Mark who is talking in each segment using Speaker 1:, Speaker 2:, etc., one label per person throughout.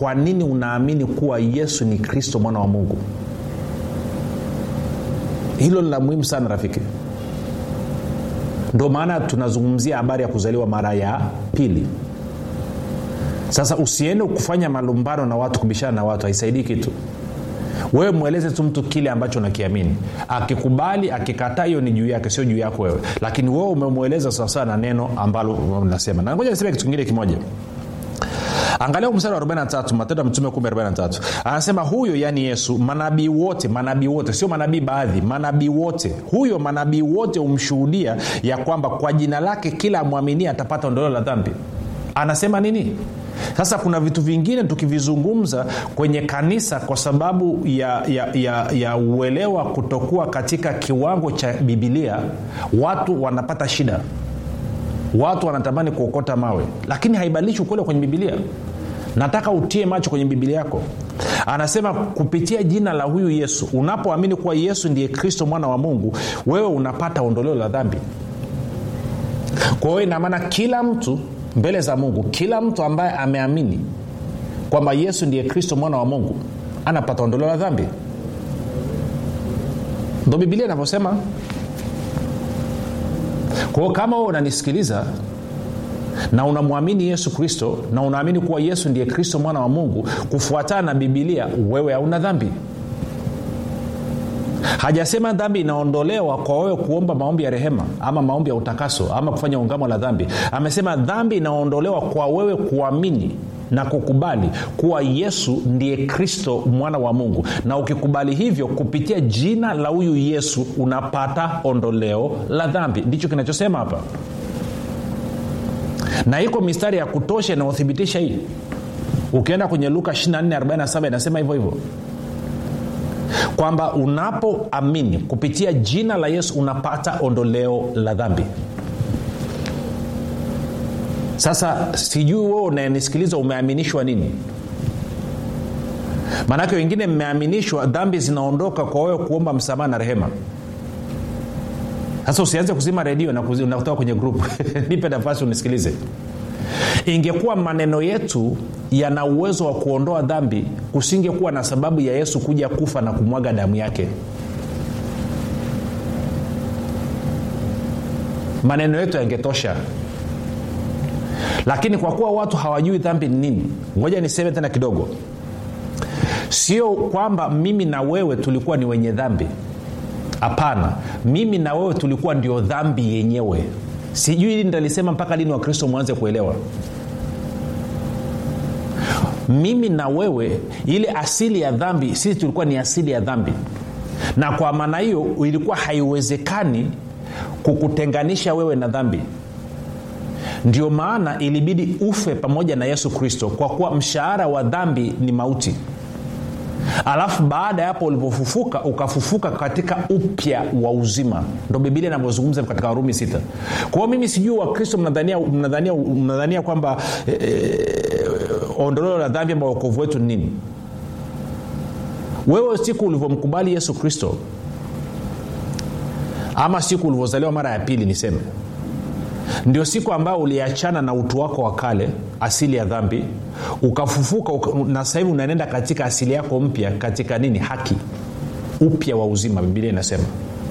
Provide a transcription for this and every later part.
Speaker 1: kwa nini unaamini kuwa yesu ni kristo mwana wa mungu hilo ni la muhimu sana rafiki ndo maana tunazungumzia habari ya kuzaliwa mara ya pili sasa usiende kufanya malumbano na watu kubishana na watu haisaidii kitu wewe mweleze tu mtu kile ambacho unakiamini akikubali akikataa hiyo ni juu yake sio juu yako wewe lakini wewe umemweleza sawasawa na neno ambalo unasema na ngoja niseme kitu kingine kimoja angalia mstari wa 43 matendo ya mtume 43 anasema huyo yani yesu manabii wote manabii wote sio manabii baadhi manabii wote huyo manabii wote humshuhudia ya kwamba kwa jina lake kila amwaminia atapata ondoleo la dhambi anasema nini sasa kuna vitu vingine tukivizungumza kwenye kanisa kwa sababu ya, ya, ya, ya uelewa kutokuwa katika kiwango cha bibilia watu wanapata shida watu wanatamani kuokota mawe lakini haibadilishi ukweli kwenye bibilia nataka utie macho kwenye bibilia yako anasema kupitia jina la huyu yesu unapoamini kuwa yesu ndiye kristo mwana wa mungu wewe unapata ondoleo la dhambi kwa hiyo inamaana kila mtu mbele za mungu kila mtu ambaye ameamini kwamba yesu ndiye kristo mwana wa mungu anapata ondoleo la dhambi ndo bibilia inavyosema kwao kama wewe unanisikiliza na unamwamini yesu kristo na unaamini kuwa yesu ndiye kristo mwana wa mungu kufuatana na bibilia wewe hauna dhambi hajasema dhambi inaondolewa kwa wewe kuomba maombi ya rehema ama maombi ya utakaso ama kufanya ungamo la dhambi amesema dhambi inaondolewa kwa wewe kuamini na kukubali kuwa yesu ndiye kristo mwana wa mungu na ukikubali hivyo kupitia jina la huyu yesu unapata ondoleo la dhambi ndicho kinachosema hapa na iko mistari ya kutosha inayothibitisha hii ukienda kwenye luka 2447 inasema hivyo hivyo kwamba unapoamini kupitia jina la yesu unapata ondoleo la dhambi sasa sijui wewe unayenisikiliza umeaminishwa nini maanake wengine mmeaminishwa dhambi zinaondoka kwa wewe kuomba msamaha na rehema sasa usianze kuzima redio na kutoka kwenye grupu nipe nafasi unisikilize ingekuwa maneno yetu yana uwezo wa kuondoa dhambi kusingekuwa na sababu ya yesu kuja kufa na kumwaga damu yake maneno yetu yangetosha lakini kwa kuwa watu hawajui dhambi ni nini ngoja niseme tena kidogo sio kwamba mimi na wewe tulikuwa ni wenye dhambi hapana mimi na wewe tulikuwa ndio dhambi yenyewe sijui hili nitalisema mpaka lini wakristo mwanze kuelewa mimi na wewe ile asili ya dhambi sisi tulikuwa ni asili ya dhambi na kwa maana hiyo ilikuwa haiwezekani kukutenganisha wewe na dhambi ndio maana ilibidi ufe pamoja na yesu kristo kwa kuwa mshahara wa dhambi ni mauti alafu baada ya hapo ulipofufuka ukafufuka katika upya wa uzima ndo bibilia inavyozungumza katika warumi sita kwa hiyo mimi sijui wakristo mnadhania, mnadhania, mnadhania kwamba e, e, ondoleo la dhambi ama uokovu wetu ni nini wewe siku ulivyomkubali yesu kristo ama siku ulivyozaliwa mara ya pili niseme ndio siku ambayo uliachana na utu wako wa kale asili ya dhambi ukafufuka uka, na sasa hivi unaenenda katika asili yako mpya katika nini haki upya wa uzima bibilia inasema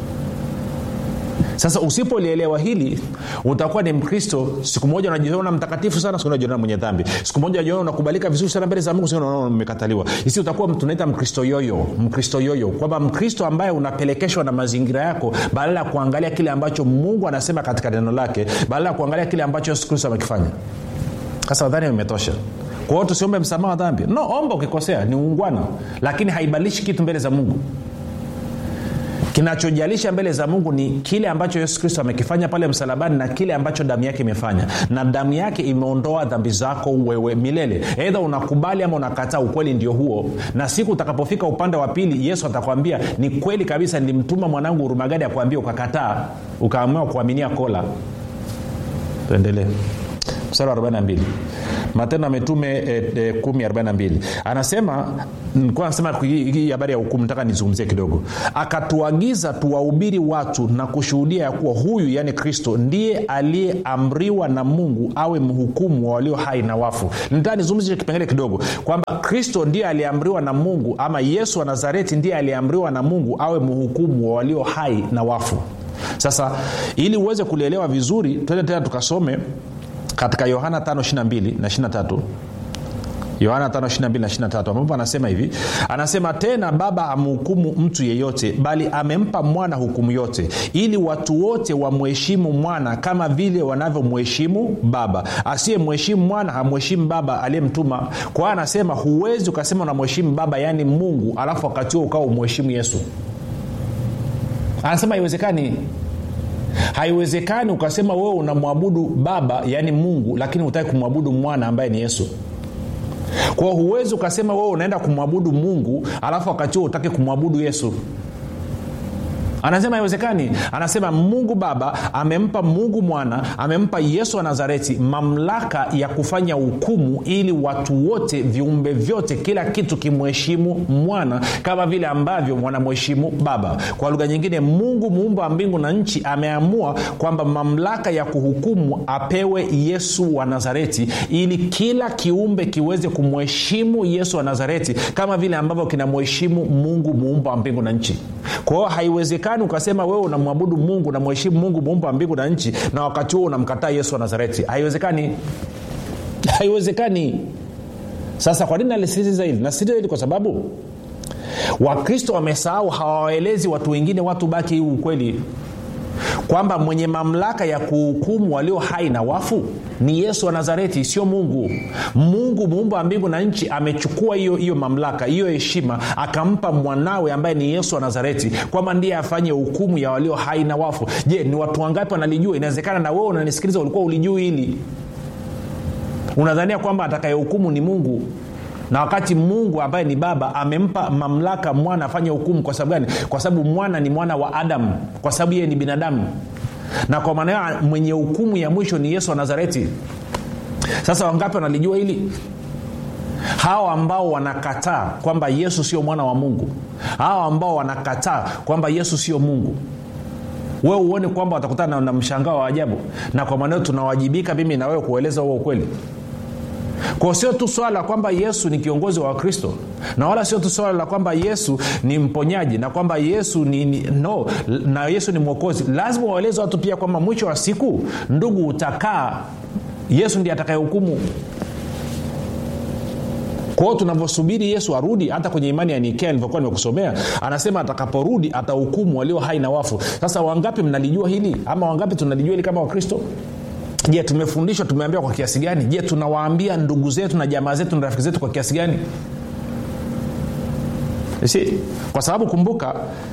Speaker 1: sasa usipolielewa hili utakuwa ni mkristo siku moja unajiona mtakatifu sana siku unajiona mwenye dhambi siku moja unajiona unakubalika vizuri sana mbele za mungu siku unaona umekataliwa isi utakuwa tunaita mkristo yoyo mkristo yoyo kwamba mkristo ambaye unapelekeshwa na mazingira yako badala ya kuangalia kile ambacho mungu anasema katika neno lake badala ya kuangalia kile ambacho yesu kristo amekifanya sasa nadhani imetosha kwa hiyo tusiombe msamaha wa dhambi no omba ukikosea ni ungwana lakini haibadilishi kitu mbele za mungu kinachojalisha mbele za mungu ni kile ambacho yesu kristo amekifanya pale msalabani na kile ambacho damu yake imefanya na damu yake imeondoa dhambi zako wewe milele eidha unakubali ama unakataa ukweli ndio huo na siku utakapofika upande wa pili yesu atakwambia ni kweli kabisa nilimtuma mwanangu urumagadi akuambia ukakataa ukaamua kuaminia kola tuendelee mstari wa 42 matendo ametume e, e, 142 anasema nilikuwa nasema hii hii habari ya hukumu nataka nizungumzie kidogo akatuagiza tuwahubiri watu na kushuhudia ya kuwa huyu yaani kristo ndiye aliyeamriwa na mungu awe mhukumu wa walio hai na wafu nitaka nizungumzie kipengele kidogo kwamba kristo ndiye aliyeamriwa na mungu ama yesu wa nazareti ndiye aliyeamriwa na mungu awe mhukumu wa walio hai na wafu sasa ili uweze kulielewa vizuri twende tena tukasome katika yohana 522 na 23 yohana 522 na 23 ambapo anasema hivi anasema tena baba amhukumu mtu yeyote bali amempa mwana hukumu yote ili watu wote wamheshimu mwana kama vile wanavyomheshimu baba asiyemheshimu mwana hamheshimu baba aliyemtuma kwa hiyo anasema huwezi ukasema unamheshimu baba yaani mungu alafu wakati huo ukawa umheshimu yesu anasema haiwezekani haiwezekani ukasema wewe unamwabudu baba yaani mungu lakini hutaki kumwabudu mwana ambaye ni yesu kwao huwezi ukasema wewe unaenda kumwabudu mungu alafu wakati huo utaki kumwabudu yesu anasema haiwezekani anasema mungu baba amempa mungu mwana amempa yesu wa nazareti mamlaka ya kufanya hukumu ili watu wote viumbe vyote kila kitu kimheshimu mwana kama vile ambavyo wanamheshimu baba kwa lugha nyingine mungu muumba wa mbingu na nchi ameamua kwamba mamlaka ya kuhukumu apewe yesu wa nazareti ili kila kiumbe kiweze kumheshimu yesu wa nazareti kama vile ambavyo kinamheshimu mungu muumba wa mbingu na nchi kwa hiyo haiwezekani ukasema wewe unamwabudu mungu unamheshimu mungu muumba wa mbingu na nchi na wakati huo unamkataa yesu wa nazareti haiwezekani haiwezekani sasa kwa nini nalisisitiza hili nasisitiza hili kwa sababu wakristo wamesahau hawawaelezi watu wengine watu baki hii ukweli kwamba mwenye mamlaka ya kuhukumu walio hai na wafu ni yesu wa nazareti sio mungu mungu muumba wa mbingu na nchi amechukua hiyo hiyo mamlaka hiyo heshima akampa mwanawe ambaye ni yesu wa nazareti kwamba ndiye afanye hukumu ya walio hai na wafu je ni watu wangapi wanalijua inawezekana na wewe unanisikiliza ulikuwa ulijui hili unadhania kwamba atakayehukumu ni mungu na wakati mungu ambaye ni baba amempa mamlaka mwana afanye hukumu kwa sababu gani kwa sababu mwana ni mwana wa adamu kwa sababu yeye ni binadamu na kwa maana hiyo mwenye hukumu ya mwisho ni yesu wa nazareti sasa wangapi wanalijua hili hawa ambao wanakataa kwamba yesu sio mwana wa mungu hawa ambao wanakataa kwamba yesu sio mungu wewe uone kwamba watakutana na, na mshangao wa ajabu na kwa maanao tunawajibika mimi na wewe kueleza huo ukweli kwao sio tu swala la kwamba yesu ni kiongozi wa wakristo na wala sio tu swala la kwamba yesu ni mponyaji na kwamba yesu ni, ni no na yesu ni mwokozi lazima waeleze watu pia kwamba mwisho wa siku ndugu utakaa yesu ndiye atakayehukumu kwao tunavyosubiri yesu arudi hata kwenye imani ya nikea nilivyokuwa nimekusomea anasema atakaporudi atahukumu walio hai na wafu sasa wangapi mnalijua hili ama wangapi tunalijua hili kama wakristo je tumefundishwa tumeambiwa kwa kiasi gani je tunawaambia ndugu zetu na jamaa zetu na rafiki zetu kwa kiasi gani si kwa sababu kumbuka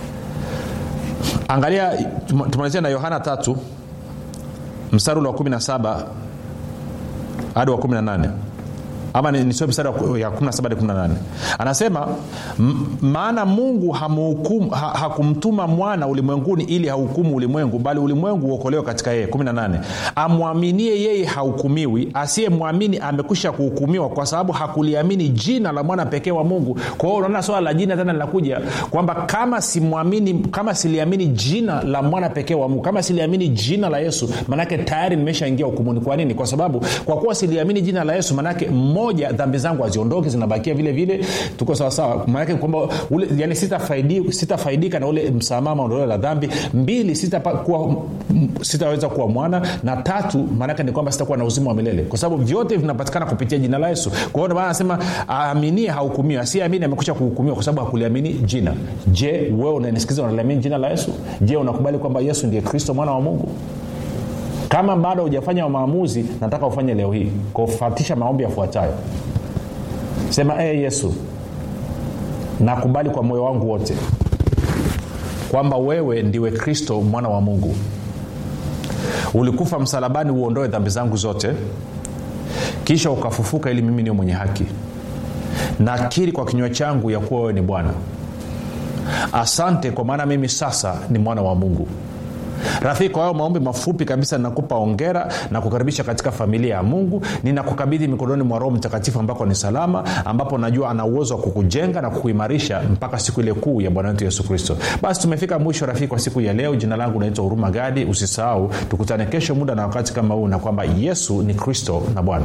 Speaker 1: angalia tumalizia na yohana tatu mstari ule wa 17 hadi wa 18 ama nisome mstari ya 17 hadi 18 anasema maana mungu hamhukum, ha, hakumtuma mwana ulimwenguni ili hahukumu ulimwengu bali ulimwengu uokolewe katika yeye 18 amwaminie yeye hahukumiwi asiyemwamini amekwisha kuhukumiwa kwa sababu hakuliamini jina la mwana pekee wa mungu kwa hiyo unaona swala la jina tena linakuja kwamba kama simwamini kama siliamini jina la mwana pekee wa mungu kama siliamini jina la yesu manake tayari nimeshaingia hukumuni kwa nini kwa sababu kwa kuwa siliamini jina la yesu manake moja dhambi zangu haziondoki zinabakia vile vile tuko sawasawa maanake kwamba yani sitafaidika sita na ule msamaha maondoleo la dhambi mbili sitapa, kuwa, sitaweza kuwa mwana na tatu maanake ni kwamba sitakuwa na uzima wa milele kwa sababu vyote vinapatikana kupitia jina la yesu kwa hiyo maana anasema aaminie hahukumiwa asiamini amekusha kuhukumiwa kwa sababu hakuliamini jina je wewe unanisikiza unaliamini jina la yesu je unakubali kwamba yesu ndiye kristo mwana wa mungu kama bado hujafanya maamuzi nataka ufanye leo hii kufatisha maombi yafuatayo sema ee hey, yesu nakubali kwa moyo wangu wote kwamba wewe ndiwe kristo mwana wa mungu ulikufa msalabani uondoe dhambi zangu zote kisha ukafufuka ili mimi niwe mwenye haki nakiri kwa kinywa changu ya kuwa wewe ni bwana asante kwa maana mimi sasa ni mwana wa mungu rafiki kwa hayo maombi mafupi kabisa nakupa ongera na kukaribisha katika familia ya mungu ninakukabidhi mikononi mwa roho mtakatifu ambako ni salama ambapo najua ana uwezo wa kukujenga na kukuimarisha mpaka siku ile kuu ya bwana wetu yesu kristo basi tumefika mwisho rafiki kwa siku ya leo jina langu naitwa huruma gadi usisahau tukutane kesho muda na wakati kama huu na kwamba yesu ni kristo na bwana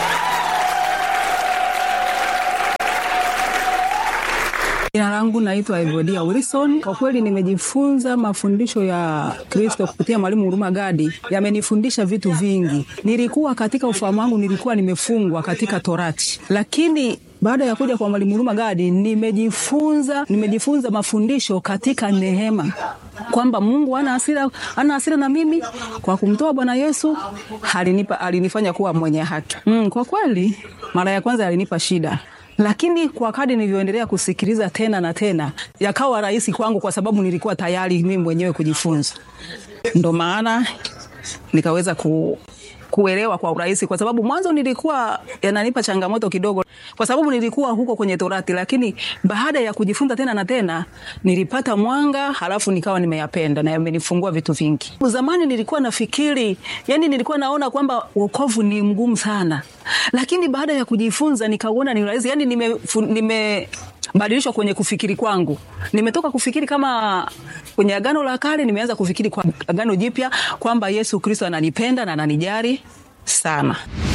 Speaker 2: jina langu naitwa evodia wilson kwa kweli nimejifunza mafundisho ya kristo kupitia mwalimu huruma gadi yamenifundisha vitu vingi nilikuwa katika ufahamu wangu nilikuwa nimefungwa katika torati lakini baada ya kuja kwa mwalimu huruma gadi nimejifunza nimejifunza mafundisho katika neema kwamba mungu ana hasira ana hasira na mimi kwa kumtoa bwana yesu alinipa alinifanya kuwa mwenye haki mm, kwa kweli mara ya kwanza alinipa shida lakini kwa kadi nilivyoendelea kusikiliza tena na tena yakawa rahisi kwangu kwa sababu nilikuwa tayari mimi mwenyewe kujifunza ndo maana nikaweza ku, kuelewa kwa urahisi kwa sababu mwanzo nilikuwa yananipa changamoto kidogo kwa sababu nilikuwa huko kwenye torati lakini baada ya kujifunza tena na tena nilipata mwanga halafu nikawa nimeyapenda na yamenifungua vitu vingi zamani nilikuwa nafikiri yani nilikuwa naona kwamba wokovu ni mgumu sana lakini baada ya kujifunza nikauona ni rahisi yani nime, nime badilishwa kwenye kufikiri kwangu nimetoka kufikiri kama kwenye agano la kale nimeanza kufikiri kwa agano jipya kwamba yesu kristo ananipenda na ananijari sana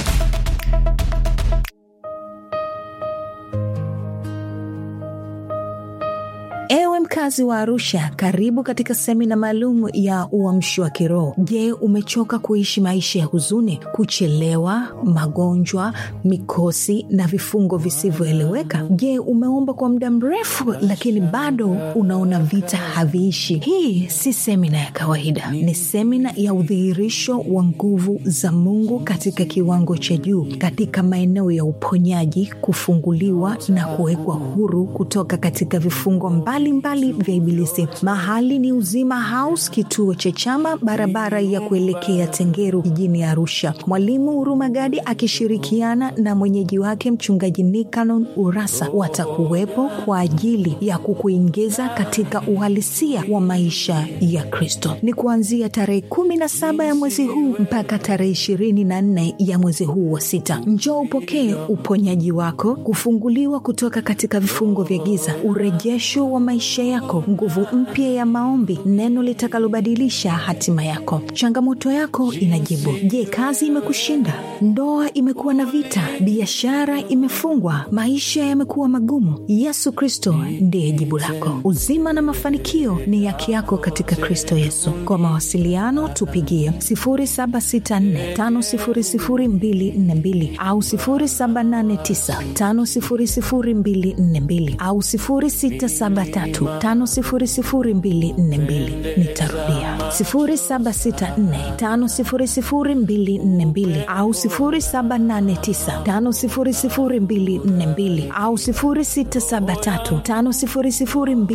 Speaker 3: Ewe mkazi wa Arusha, karibu katika semina maalum ya uamshi wa kiroho. Je, umechoka kuishi maisha ya huzuni, kuchelewa, magonjwa, mikosi na vifungo visivyoeleweka? Je, umeomba kwa muda mrefu lakini bado unaona vita haviishi? Hii si semina ya kawaida, ni semina ya udhihirisho wa nguvu za Mungu katika kiwango cha juu, katika maeneo ya uponyaji, kufunguliwa na kuwekwa huru kutoka katika vifungo mbali mbalimbali vya Ibilisi. Mahali ni Uzima House, kituo cha Chama, barabara ya kuelekea Tengeru jijini Arusha. Mwalimu Huruma Gadi akishirikiana na mwenyeji wake Mchungaji Nikanon Urasa watakuwepo kwa ajili ya kukuingiza katika uhalisia wa maisha ya Kristo. Ni kuanzia tarehe kumi na saba ya mwezi huu mpaka tarehe ishirini na nne ya mwezi huu wa sita. Njoo upokee uponyaji wako, kufunguliwa kutoka katika vifungo vya giza, urejesho wa maisha yako, nguvu mpya ya maombi, neno litakalobadilisha hatima yako. Changamoto yako inajibu. Je, kazi imekushinda? Ndoa imekuwa na vita? Biashara imefungwa? Maisha yamekuwa magumu? Yesu Kristo ndiye jibu lako. Uzima na mafanikio ni haki yako katika Kristo Yesu. Kwa mawasiliano tupigie 0764500242 au 0789500242 au 0673500242. Nitarudia 0764500242 au 0789500242 au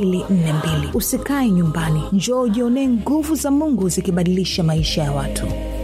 Speaker 3: 0673500242. Usikae nyumbani, njoo ujionee nguvu za Mungu zikibadilisha maisha ya watu.